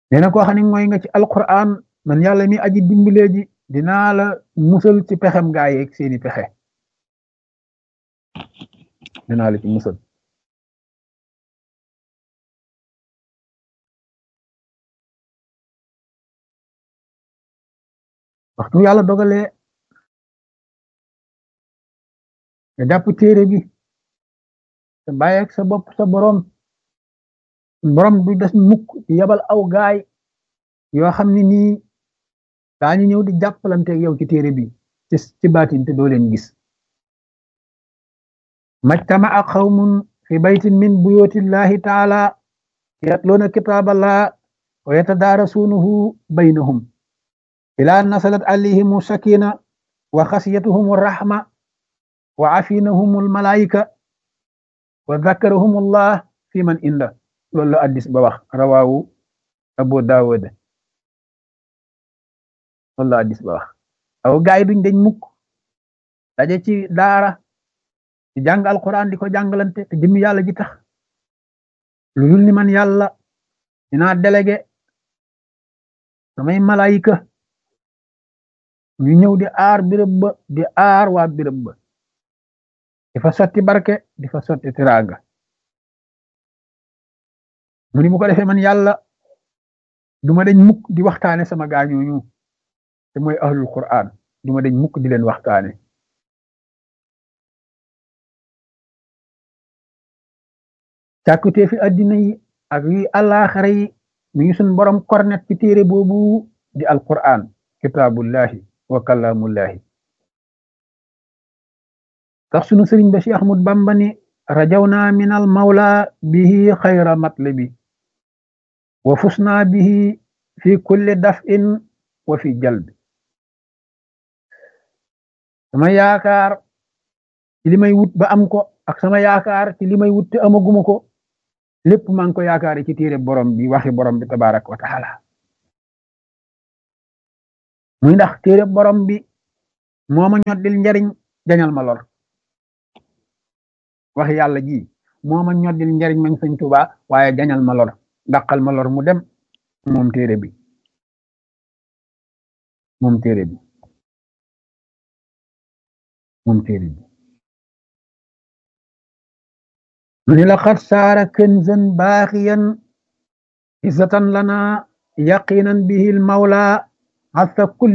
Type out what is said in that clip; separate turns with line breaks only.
nee na koo xam ne mooy nga ci alquran man yàlla mi aji dimbalee ji dinaa la musal ci pexem gaa yeeg seeni pexe dinaa la ci musal waxtu yàlla dogalee nga jàpp téere bi te bàyyeeg sa bopp sa borom borom du des mukk di yabal aw gaay yoo xam ne nii daañu ñëw di jàppalanteeg yow ci téere bi ci ci baatin te doo leen gis majtama'a qawmun fi baytin min buyutillahi taala yatluuna kitaaballah wa yatadaarasuunahu baynahum ilaa nasalat alayhimu sakina wa xasiyatuhum rahma wa afinahum almalaika wa dhakarahum allah fi man inda loolu la addis ba wax rawaawu abu daawud loolu la addis ba wax aw gaay duñ dañ mukk daje ci daara di jàng alquran di ko jàngalante te jëmmi yàlla ji tax lu dul ni man yàlla dinaa délégué samay malaayika ñu ñëw di aar birëb ba di aar waa birëb ba di fa sotti barke di fa sotti tiraanga mu ni bu ko defee man yàlla duma dañ mukk di waxtaane sama gaañooñu te mooy ahlul quran duma dañ mukk di leen waxtaane càkkutee fi addina yi ak yi àllaaxara yi mi ngi suñ borom kornet ci téere boobu di alquran kitaabullahi wa kalaamullahi tax sunu sëriñ ba Cheikh Ahmad Bamba ni rajawna min al mawla bihi xayra matlabi wa fusna bihi fi kulli daf'in wa fi jalbi sama yaakaar ci li may wut ba am ko ak sama yaakaar ci li may wut te amaguma ko lépp maa ngi ko yaakaar ci téere borom bi waxi borom bi tabaaraka wa taala muy ndax téere borom bi moo ma ñoddil njariñ jañal ma lor wax yàlla ji moo ma ñoddil njariñ mañ sëñ Tuubaa waaye jañal ma lor dàqal ma lor mu dem moom téere bi moom téere bi moom téere bi mu ni laqad saara kanzan baaxiyan izzatan lana yaqinan bihi al mawla hasa kulli